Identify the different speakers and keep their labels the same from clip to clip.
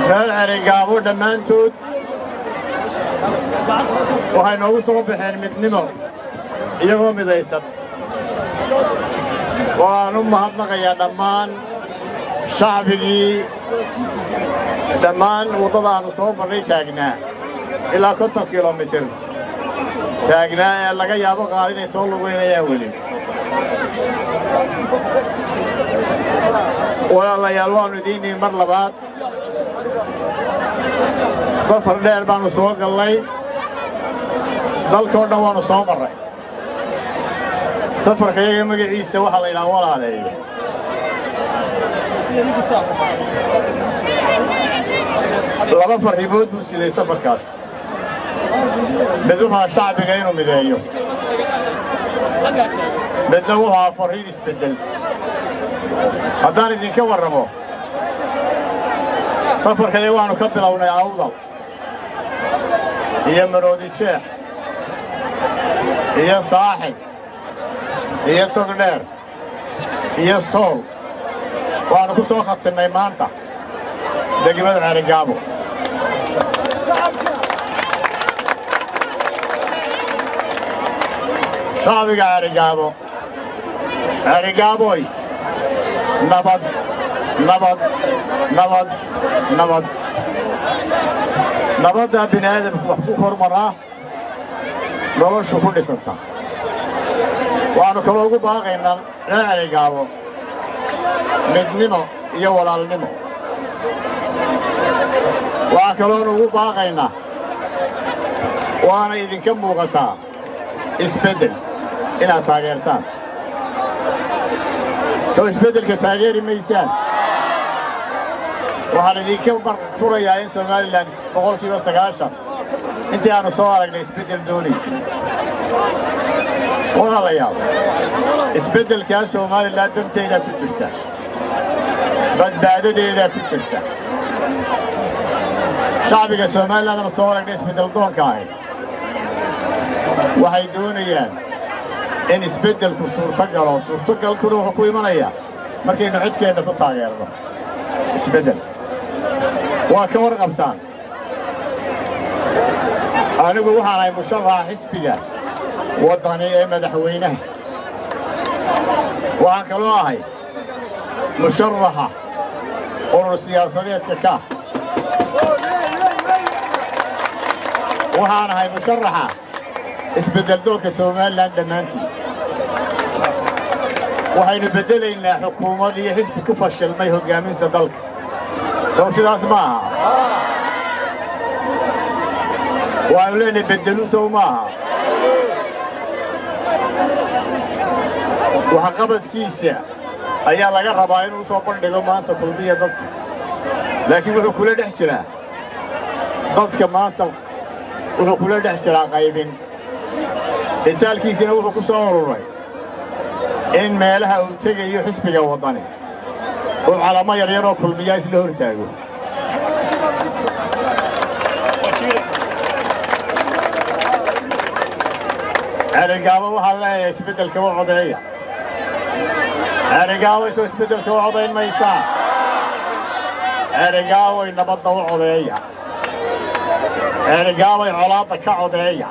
Speaker 1: reer cerigaabo dhammaantood waxay noogu soo baxeen midnimo iyagoo midaysan waan u mahadnaqayaa dhammaan shacbigii dhammaan waddadaannu soo marnay taagnaa ilaa konton kilomitir taagnaa ee laga yaabo qaar inay soo lugaynayaan weli walaalayaal waannu idiinnihi mar labaad safar dheer baannu soo gallay dalkao dhan waannu soo marray safarka iyaga magaciisa waxaa la yidhaha walaaleeye laba farriimood buu siday safarkaas mid wuxaa shacbiga inuu mideeyo midna wuxaa farriin isbeddel haddaan idinka warramo safarkaya waannu ka bilownay awdal iyo maroodi jeex iyo saaxib iyo togdheer iyo sool waannu ku soo khatinnay maanta degmada ceerigaabo shacbiga ceerigaabo ceerigaaboy nabad nabad nabad nabad nabaddaa bini aadamku wax ku hormaraa noloshu ku dhisanta waxaannu kaloo ugu baaqaynaa reer cerigaabo midnimo iyo walaalnimo waxaa kaloonu ugu baaqaynaa waana idinka muuqataa isbeddel inaad taageertaan soo isbeddelka taageeri maysaan waxaan idinka marfurayaa in somalilan boqolkiiba sagaashan intii aannu soo aragnay isbeddel doonaysa walaalayaal isbeddelkaa somalilan danteedaa ku jirta badbaadadeedaa ku jirta shacbiga somalilan aanu soo aragnay isbeddel doonka ahi waxay doonayaan in isbeddelku suurto galo suurtogalkuna wuxuu ku imanayaa markaynu codkeenna ku taageerno isbeddel waa ka warqabtaan anigu waxaan ahay musharaxa xisbiga waddani ee madaxweynaha waxaan kaloo ahay musharaxa urur siyaasadeedka kaah waxaan ahay musharaxa isbeddeldoonka somalilan dhammaantii waxaynu beddelaynaa xukuumad iyo xisbi ku fashilmay hoggaaminta dalka sow sidaas ma aha waanu leenahay beddelu sow ma aha waxqabadkiisa ayaa laga rabaa inuu soo bandhigo maanta kulmiya dadka laakiin wuxuu kula dhex jiraa dadka maanta wuxuu kula dhex jiraa qaybin itaalkiisina wuxuu ku soo ururay in meelaha uu tegayo xisbiga waddani uu calamo yaryaroo kulmiyaa isla hor taago cerigaabo waxaa leeyahay isbeddelka u codeeya cerigaabo isoo isbeddelka u codayn maysaa cerigaaboy nabadda u codeeya cerigaaboy colaadda ka codeeya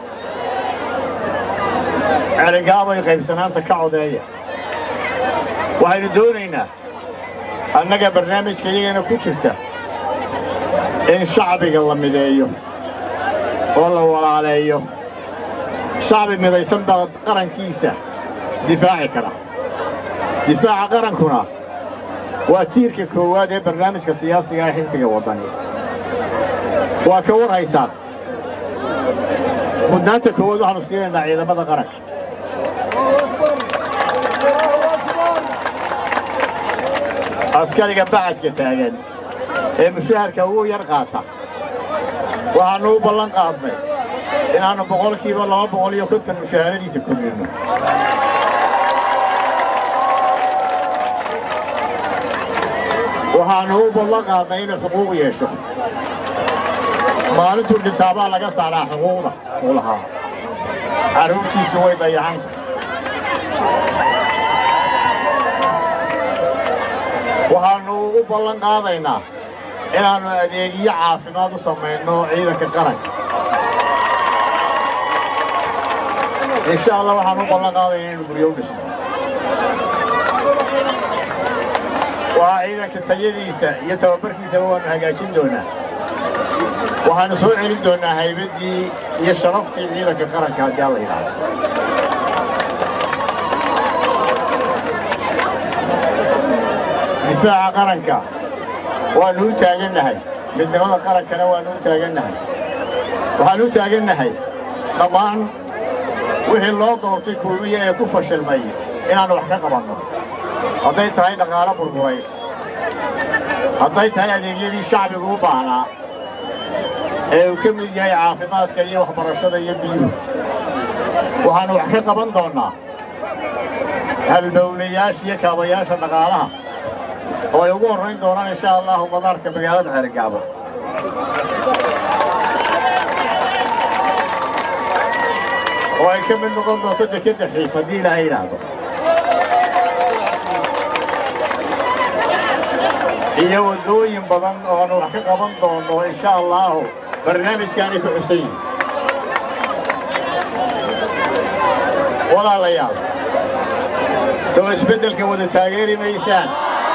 Speaker 1: cerigaaboy qaybsanaanta ka codeeya waxaynu doonaynaa annaga barnaamijka iyagana ku jirta in shacbiga la mideeyo oo la walaaleeyo shacbi midaysan baa qarankiisa difaaci kara difaaca qarankuna waa tiirka koowaad ee barnaamijka siyaasiga ee xisbiga waddani waa ka war haysaan mudnaanta koowaad waxaanu siinaynaa ciidamada qaranka askariga bacadka taagan ee mushaharka ugu yar qaata waxaannu u ballan qaadnay inaannu boqolkiiba laba boqol iyo konton mushaharadiisa kordhinno waxaannu u ballan qaadnay inuu xuquuq yeesho maalintuu dhintaabaa laga saaraa xuquuqda uu lahaa carruurtiisu way dayacanta waxaannu u ballan qaadaynaa inaannu adeegyo caafimaad u samayno ciidanka qaranka insha allah waxaan u ballan qaadaya inaynu guryo u dhisno waa ciidanka tayadiisa iyo tababarkiisaba waannu hagaajin doonaa waxaannu soo celin doonnaa haybaddii iyo sharaftii ciidanka qaranka haddii alla yidhaahdo difaaca qaranka waannu u taagannahay midnimada qarankana waannu u taagannahay waxaannu u taagannahay dhammaan wixii loo doortay kulmiye ee ku fashilmay inaannu wax ka qabanno hadday tahay dhaqaalo burburay hadday tahay adeegyadii shacbigu u baahnaa ee uu ka mid yahay caafimaadka iyo waxbarashada iyo biyuhu waxaannu wax ka qaban doonnaa halbowlayaasha iyo kaabayaasha dhaqaalaha oo ay ugu horrayn doonaan insha allahu madaarka magaalada xeergaabo oo ay ka mid noqon doonto dekedda xiis haddii ilaahay yidhaahdo iyo waddooyin badan oo aanu wax ka qaban doonno insha allaahu barnaamijkaanay ku xusan yihin walaalayaal soo isbeddelka wada taageeri maysaan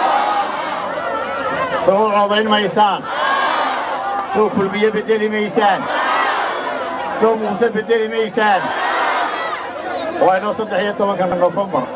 Speaker 1: soo u codayn maysaan soo kulmiye beddeli maysaan soo muuse beddeli maysaan waa inoo saddex iyo tobanka nofembar